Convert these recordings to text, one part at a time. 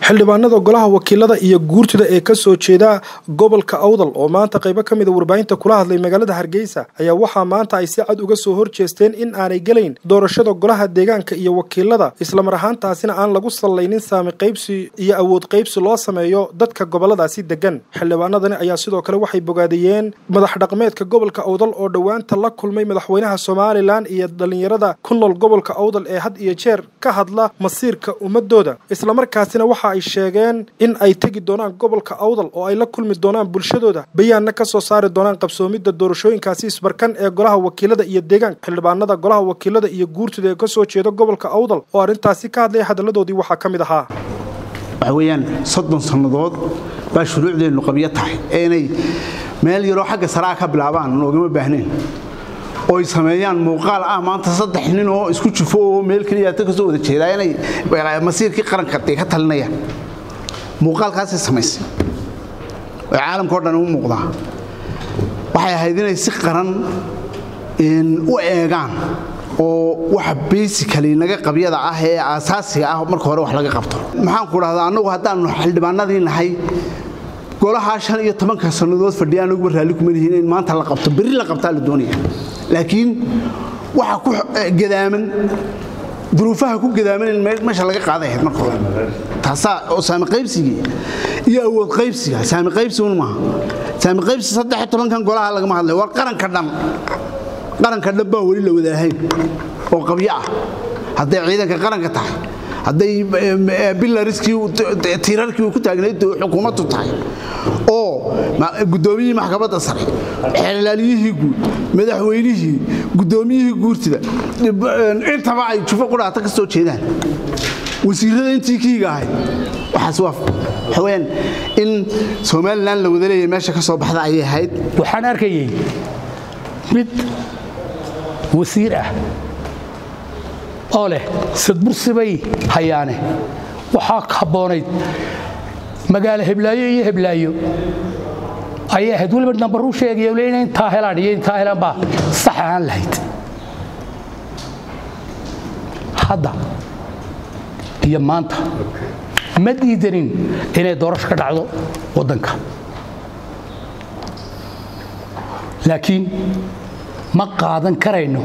xildhibaanada golaha wakiilada iyo guurtida ee ka soo jeeda gobolka awdal oo maanta qaybo ka mida warbaahinta kula hadlay magaalada hargeysa ayaa waxaa maanta ay si cad uga soo horjeesteen in aanay gelayn doorashada golaha deegaanka iyo wakiilada islamar ahaantaasina aan lagu sallaynin saami qaybsi iyo awood qaybsi loo sameeyo dadka goboladaasi degan xildhibaanadani ayaa sidoo kale waxay bogaadiyeen madax dhaqmeedka gobolka awdal oo dhowaanta la kulmay madaxweynaha somalilan iyo dhallinyarada ku nool gobolka awdal ee had iyo jeer ka hadla masiirka ummadooda islamarkaasina waxa ay sheegeen in ay tegi doonaan gobolka awdal oo ay la kulmi doonaan bulshadooda bayaanna ka soo saari doonaan qabsoomidda doorashooyinkaasi isbarkan ee golaha wakiilada iyo deegaanka xildhibaanada golaha wakiilada iyo guurtida ee ka soo jeeda gobolka awdal oo arrintaasi ka hadlaya hadalladoodii waxaa ka mid ahaa waxa weeyaan soddon sannadood baa shuruucdeennu qabyo tahay ee inay meel yaroo xagga saraa ka bilaabaan noogama baahnayn oo ay sameeyaan muuqaal ah maanta saddex nin oo isku jufo oo meel keliyaata ka soo wada jeedaa inay masiirkii qaranka dee ka talinayaan muuqaalkaasay samaysay oo caalamka o dhan u muuqdaa waxay ahayd inay si qaran u eegaan oo waxa basically naga qabyada ah ee aasaasiga ah marka hore wax laga qabto maxaan ku dhahdaa annagu haddaannu xildhibaanadii nahay golahaa shan iyo tobanka sannadood fadhiya anuguba raalli kuma lihiin in maanta la qabto berri la qabtaa la doonaya laakiin waxa ku gadaaman duruufaha ku gadaaman in meesha laga qaaday ahayd marka hore taasaa oo saami qaybsigii iyo awood qaybsiga saami qaybsigun maaha saami qaybsi saddex iyo tobankan golaha lagama hadlay war qaranka dhan qaranka dhan baan weli la wadaahayn oo qabyo ah hadday ciidanka qaranka tahay hadday bilariskii tiirarkii ku taagnayd xukuumaddu tahay oo guddoomiyihii maxkamadda sare xeelaaliyihii guud madaxweynihii guddoomiyihii guurtida intaba ay jufo qudhaata ka soo jeedaan wasiirrada intii kiiga ahayd waxaas waa waxaweyaan in somalilan la wada leeyahay meesha ka soo baxda ayay ahayd waxaan arkayay mid wasiir ah oo leh sadbursibay hayaane waxaa habboonayd magaalo heblaayo iyo heblaayo ayay ahayd weliba nambaruu sheegaya le ina intaa helaan iyo intaa helaan baa sax ahaan lahayd hadda iyo maanta ma diidanin inay doorasho ka dhacdo waddanka laakiin ma qaadan karayno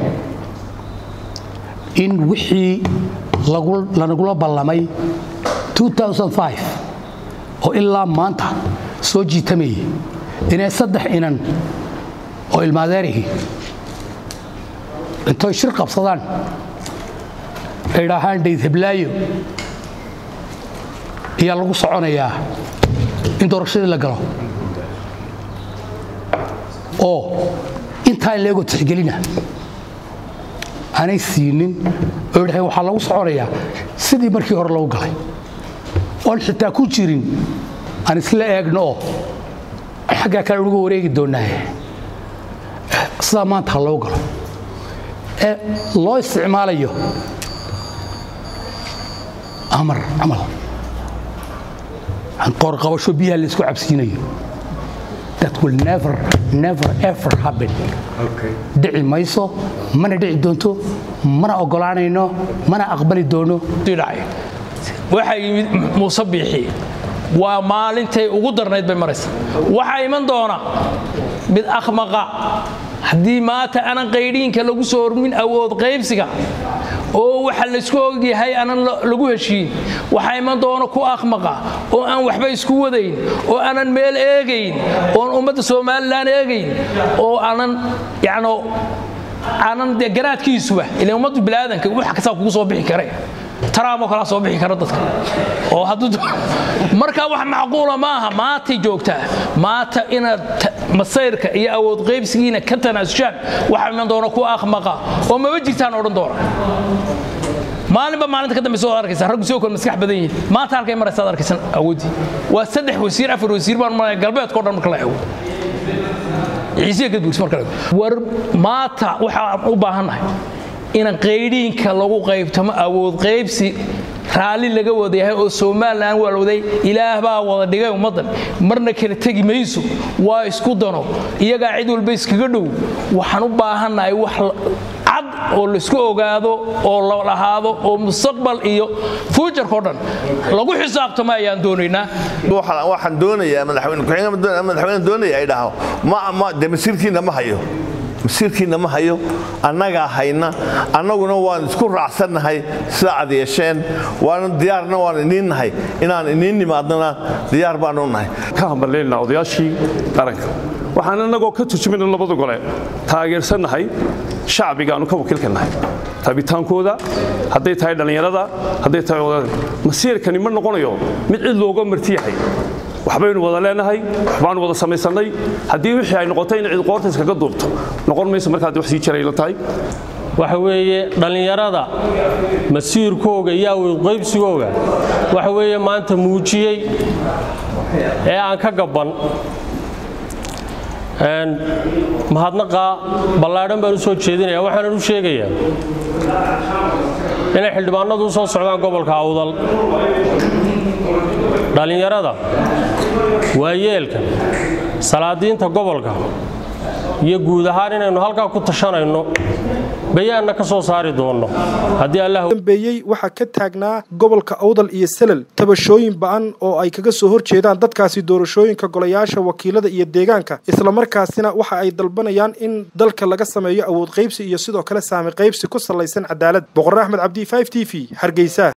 in wixii lanagula ballamay oo ilaa maanta soo jiitamayay inay saddex inan oo ilmaadeerihii intoy shir qabsadaan ay idhaahaan dhayd heblaayo ayaa lagu soconayaa in doorashadii la galo oo intaa in leegoo tixgelina aanay siinin oo idhahay waxaa lagu soconayaa sidii markii hore lagu galay oon xitaa ku jirin aan isla eegno oo xaggaa kale uga wareegi doonnaaye sidaa maanta ha loo galo ee loo isticmaalayo amar camal qoorqabasho biyaha laysku cabsiinayo that will never never ever happen dhici mayso mana dhici doonto mana ogolaanayno mana aqbali doono waxaa yimid muuse biixi waa maalintay ugu darnayd bay maraysa waxaa iman doona mid akhmaqa haddii maanta aanan qaydhiinka lagu soo hormin awood qaybsiga oo waxa laysku ogyahay aanan lagu heshiin waxaa iman doona ku akhmaqa oo aan waxba isku wadayn oo aanan meel eegayn oon ummadda somalilan eegayn oo aanan yacno aanan dee garaadkiisuba ilan ummaddu bilaadanka wax kastaa kugu soo bixi kare taraamoo kalaa soo bixi kara dadka oo markaa wax macquula maaha maantay joogtaa maanta inaad masayrka iyo awood qaybsigiina ka tanaasushaan waxaa iman doona ku akhmaqa oo maba jirtaan odhan doona maalinba maalinta ka dambaysa waad arkaysa raggu soo kale maskax badan yihiin maanta halkay maraysa ad arkaysan awooddii waa saddex wasiir afar wasiir baan maraya galbeedka o dhan marka la eego ciisiya gadbugs marka la eego war maanta waxaan u baahannahay in qaydhiinka lagu qaybtamo awood qaybsi raalli laga wadayahay oo somalilan waa la waday ilaah baa wada dhigay ummaddan marna kala tegi mayso waa isku dano iyagaa cid walba iskaga dhow waxaan u baahannahay wax cad oo laisku ogaado oo la lahaado oo mustaqbal iyo fuujarkao dhan lagu xisaabtamo ayaan doonaynaa waxaan doonayaa madaxweyne doonaya ay dhaho de masiirkiina ma hayo masiirkiina ma hayo annagaa hayna annaguna waan isku raacsannahay sida ad yeesheen waana diyaarna waan iniin nahay inaan iniin nimaadnana diyaar baanu nahay ka hambalyaynaa odayaashii qaranka waxaan annagoo ka turjumayna labada gole taageersannahay shacbiga aanu ka wakiilka nahay taabitaankooda hadday tahay dhallinyarada hadday tahay odada masiirkani ma noqonayo mid cid looga marti yahay waxbaynu wada leenahay waxbaanu wada samaysannay haddii wixii ay noqotay in cid qoorta iskaga duubto noqon mayso markaad wax sii jiray la tahay waxa weeye dhallinyarada masiirkooga iyo awoodqaybsigooga waxa weeye maanta muujiyey ee aan ka gabban mahadnaqa ballaadhan baan u soo jeedinaya waxaanan u sheegayaa inay xildhibaanadu u soo socdaan gobolka awdal dhallinyarada waayeelka salaadiinta gobolka iyo guud ahaan inaynu halkaa ku tashanayno bayaanna ka soo saari doonno dambeeyey waxaa ka taagnaa gobolka awdal iyo selal tabashooyin ba'an oo ay kaga soo hor jeedaan dadkaasi doorashooyinka golayaasha wakiilada iyo deegaanka islamarkaasina waxa ay dalbanayaan in dalka laga sameeyo awood qaybsi iyo sidoo kale saami qaybsi ku salaysan cadaalad boqor axmed cabdi t v hargeysa